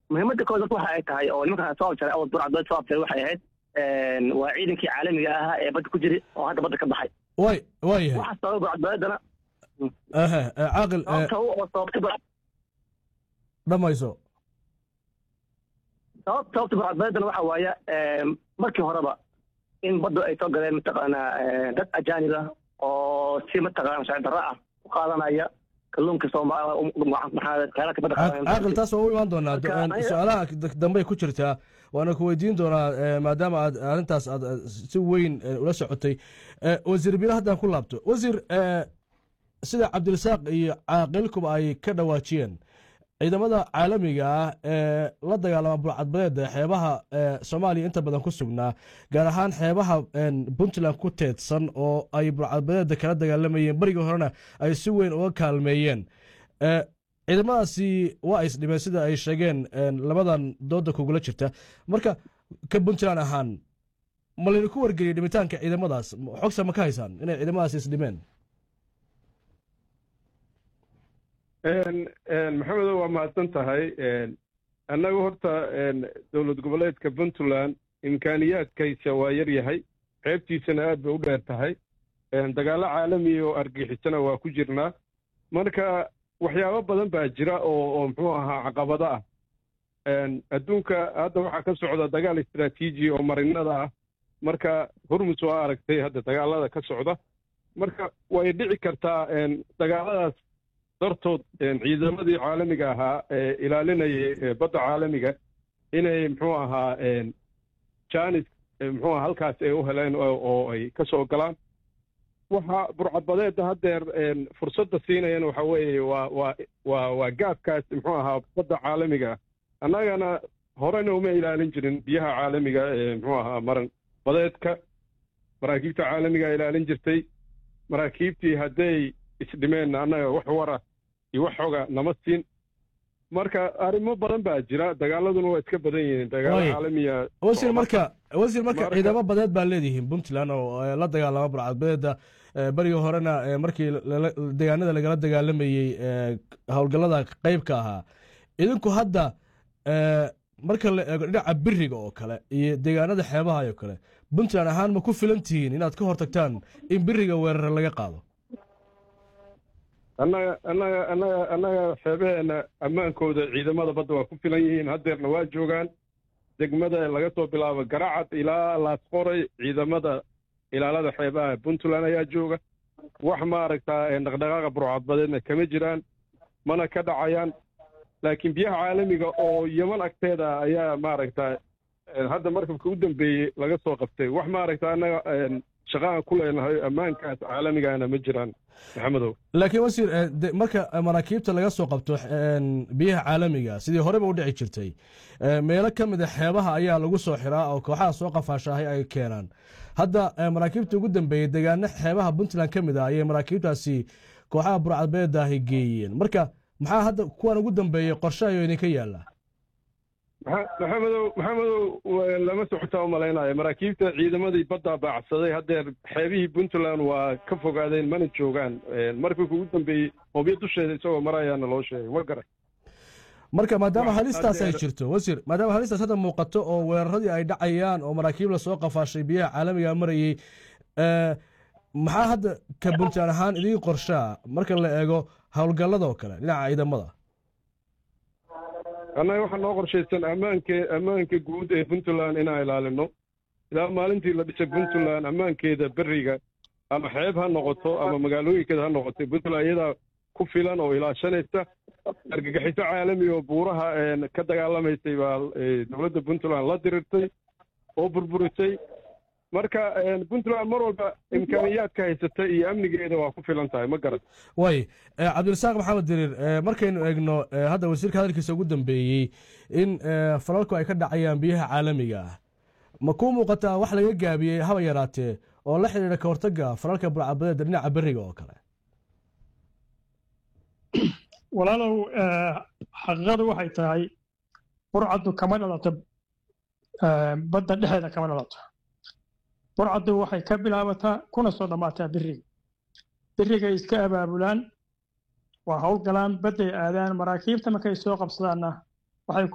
muhiimadda kood dadka waxa ay tahay oo nimanka soo abjaray oo burcadbeed soo abjaray waxay ahayd waa ciidankii caalamiga ahaa ee badda ku jiray oo hadda badda ka baxay way waayahay waxa sababa burcadbeedana ehe eh, caaqil eh, sababta u oo sababta burcad dhammayso sabab sababta burcadbeedana waxa waaye markii horeba in baddu ay soo galeen mataqaanaa eh, dad ajaanib ah oo si mataqaana sharci darro ah u qaadanaya kalluunka soomaaliya kheyraadka badda Caaq- qaadanaya. caaqil taas waa u imaan doonaa Marka, Eh, aniga- su-aalaha d- dambe ku jirtaa waana ku weydiin doonaa eh, maadaama aad arrintaas aad eh, si weyn eh, ula socotay Eh, wasiir bilo haddaan ku laabto wasiir eh, sida cabdirasaaq iyo caaqilkuba ay ka dhawaajiyeen ciidamada caalamiga ah ee la dagaalama burcadbadeeda xeebaha eh, soomaaliya inta badan ku sugnaa gaar ahaan xeebaha en, puntland ku teedsan oo ay burcadbadeeda kala dagaalamayeen berigii horena ay si weyn uga kaalmeeyeen Eh, ciidamadaasi waa is dhibeen sida ay sheegeen en, labadan dooda kugula jirta marka ka puntland ahaan ma laydinku wargeliyey dhimitaanka ciidamadaas xogsa ma ka haysaan inay ciidamadaas is dhimeen maxamedo waa mahadsan tahay annagu horta dowlad goboleedka puntland imkaaniyaadkaysa waa yar yahay qeybtiisana aad bay u dheer tahay dagaallo caalamiya oo argixisana waa ku jirnaa marka waxyaabo badan baa jira oo oo muxuu ahaa caqabado ah adduunka hadda waxaa ka socda dagaal istaraatiiji oo marinada ah marka hormus waa aragtay hadda dagaalada ka socda marka way dhici kartaa dagaaladaas dartood ciidamadii caalamiga ahaa ee ilaalinayay badda caalamiga inay muxuu ahaa janis muxuu aha halkaas ay u heleen oo ay ka soo galaan waxa burcadbadeedda haddeer fursadda siinayana waxa weeye waa waa waa waa gaabkaas muxuu ahaa badda caalamiga ah annagana horena uma ilaalin jirin biyaha caalamiga ee muxuu ahaa maran badeedka maraakiibta caalamiga ilaalin jirtay maraakiibtii hadday isdhimeen annaga wax wara iyo wax xoga nama siin marka arrimo badan baa jira dagaaladuna waa iska badan yihiin dagaalo Waayo. caalamiya wasiir marka wasiir marka Marka- ciidamo badeed baa leedihiin puntland oo eh, la dagaalama burcadbadeeda eh, berigii horena eh, markii lala- deegaanada lagala dagaalamayey eh, howlgallada qeybka ahaa idinku hadda eh, marka la eego dhinaca biriga oo kale iyo deegaanada xeebaha oo kale puntland ahaan ma ku filan tihiin inaad ka hortagtaan in biriga weerare laga qaado annaga annaga annaga annaga xeebaheenna ammaankooda ciidamada badda waa ku filan yihiin haddeerna waa joogaan degmada laga soo bilaabo garacad ilaa laasqoray ciidamada ilaalada xeebaha puntland ayaa jooga wax maaragtaa dhaqdhaqaaqa burcadbadeedna kama jiraan mana ka dhacayaan laakiin biyaha caalamiga oo yeman agteeda ayaa maaragtaa hadda markabka u dambeeyey laga soo qabtay wax maaragta annaga shaqaan ku leenahay ammaankaas caalamigana ma jiraan maxamedow laakiin wasiir eh, de- marka maraakiibta laga soo qabto en, biyaha caalamiga sidii horeba u dhici jirtay eh, meelo ka mid a xeebaha ayaa lagu soo xiraa oo kooxaha soo qafaashaahay ay keenaan hadda eh, maraakiibta ugu dambeeyey deegaano xeebaha puntland ka mid ah ayay maraakiibtaasi kooxaha burcadbeedaahi geeyeen marka maxaa hadda kuwan ugu dambeeyey qorshe ayuu idinka yaala Maxa- maxamedow maxamedow waa lama socotaa u malaynayo maraakiibta ciidamadii badda baacsaday haddeer xeebihii puntland waa ka fogaadeen mana joogaan markii ugu dambeeyey hobyo dusheeda isagoo marayaana loo sheegay ma garan marka maadaama Wax halistaas ay haddeer- jirto wasiir maadaama halistaas hadda muuqato oo weeraradii ay dhacayaan oo maraakiib lasoo qafaashay biyaha caalamiga marayey eh, maxaa hadda ka puntland ahaan idiin qorshaa marka la eego howlgallada oo kale dhinaca ciidamada annaga waxaa noo qorshaysan ammaanke ammaanka guud ee puntland inaan ilaalino ilaa maalintii la dhisay puntland ammaankeeda beriga ama xeeb ha noqoto ama magaalooyinkeeda ha noqoto puntland iyadaa ku filan oo ilaashanaysa argagixiso caalami oo buuraha een, ka dagaalamaysay baa eh, dowladda puntland la dirirtay oo burburisay marka een, puntland mar walba imkaaniyaadka haysata iyo amnigeeda waa ku filan tahay ma garan way eh, cabdirasaaq maxamed diriir eh, markaynu eegno eh, hadda wasiirka hadalkiisa ugu dambeeyey in eh, falalku ay ka dhacayaan biyaha caalamiga ah ma kuu muuqataa wax laga gaabiyey haba yaraatee oo la xidhiidha ka hortagga falalka burcadbadeeda dhinaca beriga oo kale walaalow eh, xaqiiqadu waxay tahay burcaddu kama dhalato eh, badda dhexeeda kama dhalato burcaddu waxay ka bilaabataa kuna soo dhammaataa biriga birigay iska abaabulaan waa howlgalaan badday aadaan maraakiibta markay soo qabsadaanna waxay